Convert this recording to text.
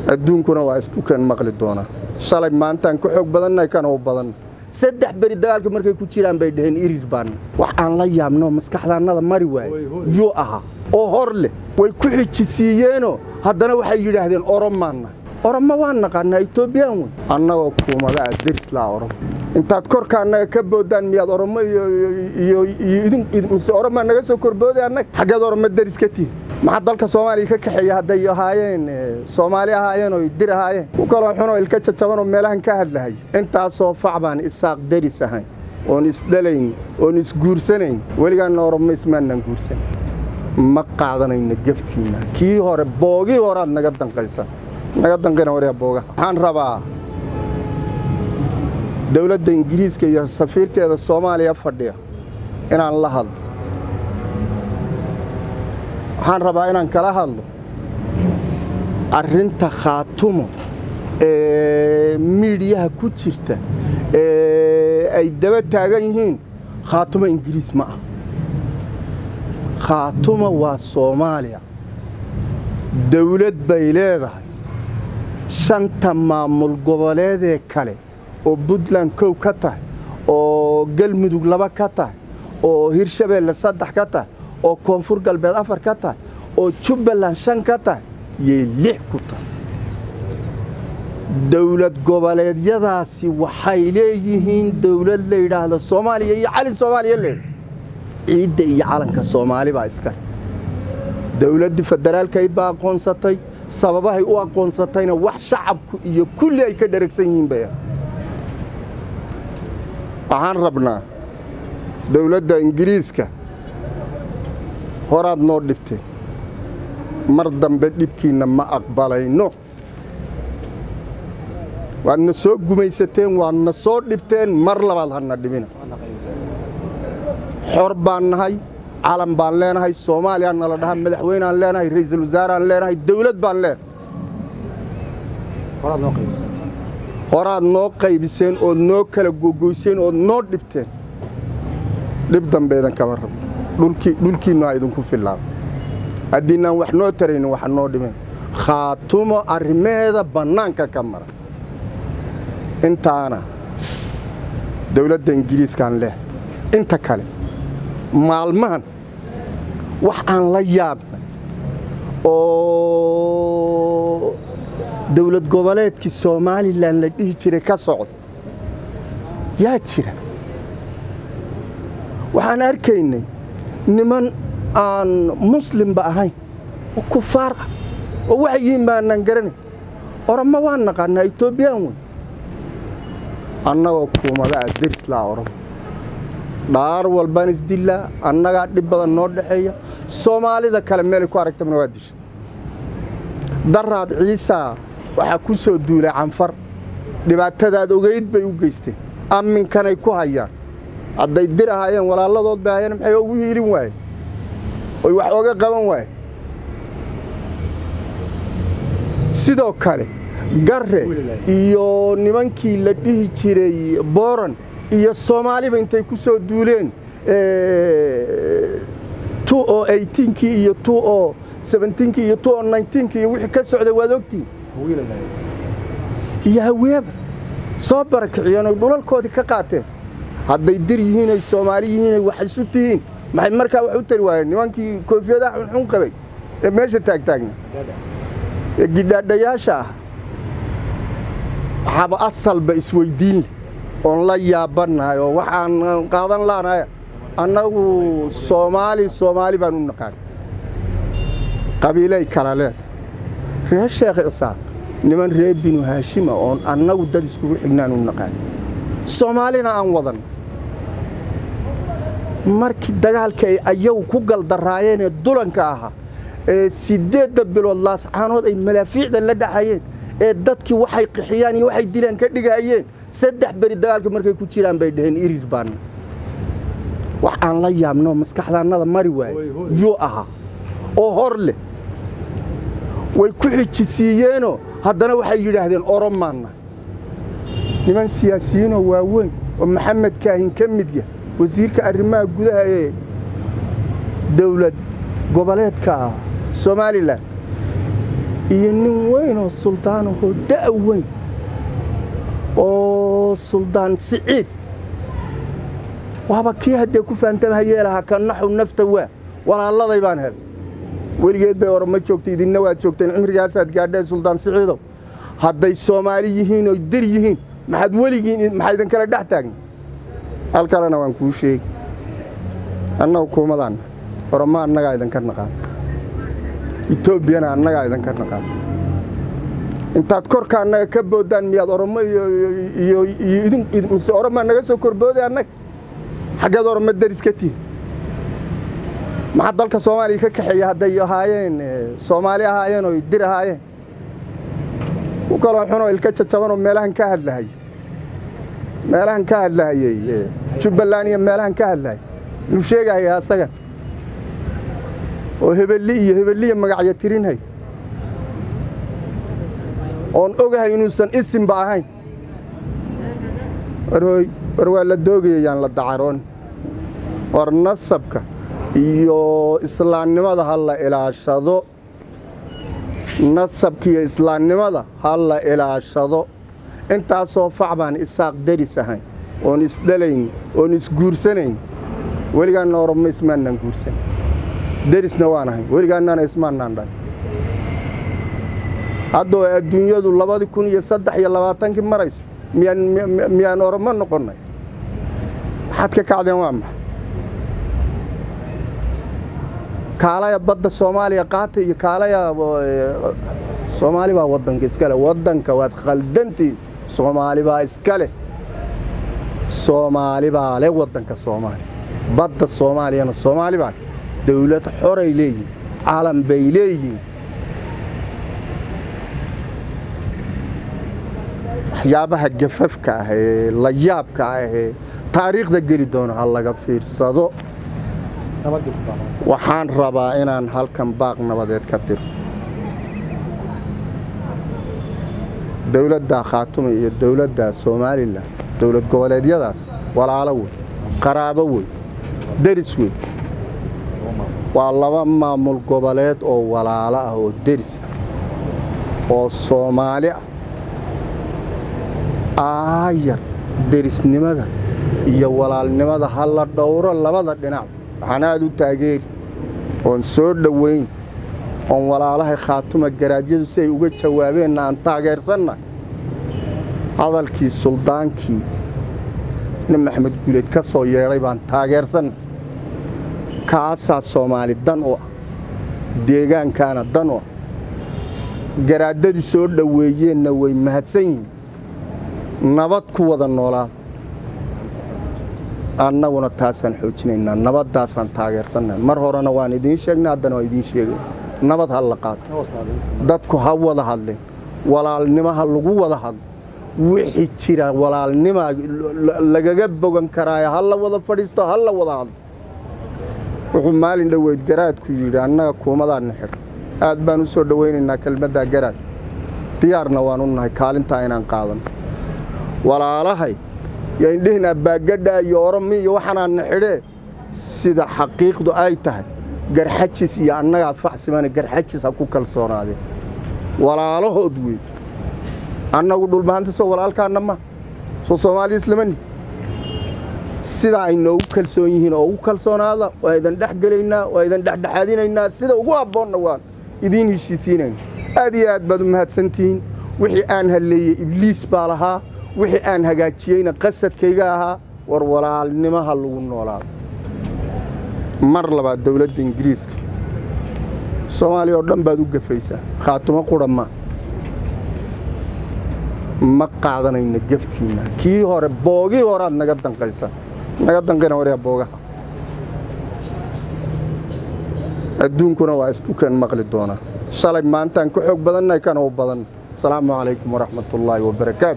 adduunkuna waa isku kan maqli doonaa shalay maantaan ka xoog badannahay kana u badan saddex beri dagaalka markay ku jiraan bay dhaheen irir baanna wax aan la yaabno maskaxdaannada mari waaye yuu ahaa oo hor leh way ku xijisiiyeenoo haddana waxay yidhaahdeen oromaanna oromo waan naqaanaa etoobiyaan wey annagoo kuumada ah deris laa oromo intaad korka annaga ka boodaan miyaad oromo iyo mise oromaa naga soo korbooday annaga xaggeed oromo deris ka tihin maxaa dalka soomaaliya ka kaxeeya hadday ahaayeen soomaali ahaayeen oo dir ahaayeen ku kaloo xunoo ilka jajabanoo meelahan ka hadlahay intaasoo fac baan isaaq deris ahayn oon isdhalayn oon isguursanayn weligaanna oromo ismaanaan guursan ma qaadanayno gefkiinna kii hore boogii horeaad naga danqaysa naga danqina waryaa boogaha waxaan rabaa dowladda ingiriiska iyo safiirkeeda soomaaliya fadhiya inaan la hadlo waxaan rabaa inaan kala hadlo arrinta khaatumo ee miidhiyaha ku jirta ee ay daba taagan yihiin khaatumo ingiriis ma ah khaatumo waa soomaaliya dawlad bay leedahay shanta maamul goboleedee kale oo puntland kow ka tahay oo galmudug laba ka tahay oo hirshabeelle saddex ka tahay oo koonfur galbeed afar ka tahay oo jubbaland shan ka tahay yay lix ku tahay dawlad goboleedyadaasi waxay leeyihiin dawlad la yidhaahdo soomaaliya iyo calin soomaaliya leedha ciidda iyo calanka soomaali baa iskale dawladdii federaalkayd baa aqoonsatay sababahay u aqoonsatayna wax shacabku iyo kulli ay ka dharagsan yihiin bay ah waxaan rabnaa dawladda ingiriiska horaad noo dhibteen mar dambe dhibkiinna ma aqbalayno waadna soo gumaysateen waadna soo dhibteen mar labaad hana dhibina xor baan nahay calan baan leenahay soomaaliyaa nala dhaha madaxweynaan leenahay ra'iisul wasaaraan leenahay dawlad baan leenahay horaad noo qaybiseen ood noo kala gogoyseen ood noo dhibteen dhib dambeedan kama rabno dhulkiinnu ha idinku fillaado haddiinaan wax noo taraynin waxa noo dhimeen khaatumo arrimaheeda bannaanka ka mara intaana dawladda ingiriiskaan leh inta kale maalmahan wax aan la yaabnay oo dawlad goboleedkii somalilan la dhihi jiray ka socda yaa jira waxaan arkaynay niman aan muslimba ahayn oo kufaar ah oo waxay yihiin baanaan garanay oromo waan naqaanaa etoobiyaan wey annagoo kuumada ah deris laa oromo dhaar walbaan isdillaa annagaa dhib badan noo dhexeeya soomaalida kale meelay ku aragtamana waa disha daraad ciisaa waxaa ku soo duulay canfar dhibaatadaad ogayd bay u geysteen amminkanay ku hayaan hadday dir ahaayeen walaaladood bay ahaayeen maxay ugu hiilin waaye oy wax oga qaban waaye sidoo kale garre iyo nimankii la dhihi jiray booran iyo soomaaliba intay ku soo duuleen o kii iyo o kii iyo o kii iyo wixii ka socday waad ogtiin iyo haweeba soo barakiciyeen oy dhulalkoodii ka qaateen hadday dir yihiin ay soomaali yihiin ay wax isu tihiin maxay markaa wax u tari waayeen nimankii koofiyadaha xunxun qabay ee meesha taagtaagna ee gidhaadhayaasha ah waxaaba asalba isweyddiin leh oon la yaabannahay oo waxaan qaadan laanahay annagu soomaali soomaali baan u naqaan qabiilay kala leedahay reer sheekh isaaq niman reer binu haashima oon annagu dad iskugu xignaan u naqaan soomaalina aan wadanno markii dagaalka ay ayagu ku galdaraayeen ee dulanka ahaa ee siddeedda bilood laascaanood ay malaafiicdan la dhacayeen ee dadkii waxay qixiyaan iyo waxay dilaan ka dhigahayeen saddex beri dagaalka markay ku jiraan bay dhaheen irir baanna wax aan la yaabno maskaxdaannada mari waaye yuu ahaa oo hor leh way ku xijisiiyeenoo haddana waxay yidhaahdeen oromaanna niman siyaasiyiinoo waaweyn oo maxamed kaahin ka mid yah wasiirka arrimaha gudaha ee dawlad goboleedka somalilan iyo nin weyn oo suldaanahoo da' weyn oo suldaan siciid waaba kii haddee ku fahantamhayeelahaa ka naxu nafta waa walaaladay baan helay weligeed bay orama joogtay idinna waad joogteen cimrigaasaad gaadheen suldaan siciidow hadday soomaali yihiin oy dir yihiin maxaad weligiin maxaa idin kala dhex taagna hal kalena waan kuu sheegi annaga kuumadaanna orama annagaa idinka naqaan etoobiyana annagaa idinka naqaan intaad korka annaga ka boodaan miyaad oromo iyo mise oromaa naga soo korbooday annaga xaggeed oroma daris ka tihin maxaa dalka soomaaliya ka kaxeeya hadday ahaayeen soomaali ahaayeen oo dir ahaayeen ku kaloo xunoo ilka jajabanoo meelahan ka hadlahayey meelahan ka hadlahayey jubbaland iyo meelahan ka hadlahayay muxuu sheegahaya asagan oo hebelli iyo hebelliya magacyo tirinhay oon ogahay inuusan isimba ahayn warhooy war waa la doogayayaan la dacaroon war nasabka iyo islaamnimada ha la ilaashado nasabka iyo islaamnimada ha la ilaashado intaasoo fac baan isaaq daris ahayn oon isdhalayn oon isguursanayn weligaanna oromo ismaannaan guursan derisna waan ahayn weligaannana ismaannaan dhan haddoo adduunyadu labadii kun iyo saddex iyo labaatankii marayso miyaan oromo noqonnay waxaad ka kacdeen waa maxa kaalaya badda soomaaliya qaata iyo kaalaya soomaali baa waddanka iskale waddanka waad khaldantiin soomaali baa iskale soomaali baa le waddanka soomaaliya badda soomaaliyana soomaali baa dawlad xoray leeyihin calan bay leeyihiin waxyaabaha gafafka ah ee layaabka ah ee taariikhda geli doono ha laga fiirsado waxaan rabaa inaan halkan baaq nabadeed ka tiro dowladda khaatume iyo dowladda somalilan dowlad goboleedyadaas walaalo wey qaraabo wey deris wey waa laba maamul goboleed oo walaalo ah oo deris ah oo soomaali ah aayar derisnimada iyo walaalnimada ha la dhowro labada dhinac waxaan aad u taageeri oon soo dhowayn oon walaalahay khaatuma garaadyadu si ay uga jawaabeenna aan taageersanna hadalkii suldaankii nin maxamed guuleed ka soo yeedhay baan taageersanna kaasaa soomaali dan u ah deegaankaana dan u ah garaaddadii soo dhoweeyeenna way mahadsan yihiin nabad ku wada noolaada annaguna taasaan xoojinaynaa nabaddaasaan taageersanna mar horena waan idiin sheegnay haddana waan idiin sheegay nabad ha la qaato dadku ha wada hadleen walaalnimo ha lagu wada hadlo wixii jira walaalnima lagaga bogan karaayo ha la wada fadhiisto ha la wada hadlo wuxuu maalin dhoweyd garaadku yidhi annaga kuumadaanna xidho aad baan u soo dhowaynaynaa kelmaddaa garaad diyaarna waan u nahay kaalintaa inaan qaadano walaalahay yo indhihinaa baagadhaa iyo oromi iyo waxaanaanna xidhee sida xaqiiqdu ay tahay garxajis iyo annagaa facsimana garxajis ha ku kalsoonaadeen walaalahood wey annagu dhulbahanta soo walaalkaanna ma soo soomaali islamani sidaa ay noogu kalsoon yihiin oo ugu kalsoonaada waa idan dhex gelaynaa waa idan dhexdhexaadinaynaa sida ugu habboonna waan idiin heshiisiinayna aad iyo aad baad u mahadsantihiin wixii aan halleeyey ibliis baa lahaa wixii aan hagaajiyeyna qasadkayga ahaa war walaalnimaha lagu noolaado mar labaad dowladda ingiriiska soomaaliya oo dhan baad u gafaysaa khaatumo qura ma ma qaadanayno gefkiinna kii hore boogii horeaad naga danqaysaa naga danqayna waryaa boogaha adduunkuna waa isku kan maqli doonaa shalay maantaan ka xoog badannahay kana u badan asalaamu calaykum waraxmat ullaahi wabarakaatu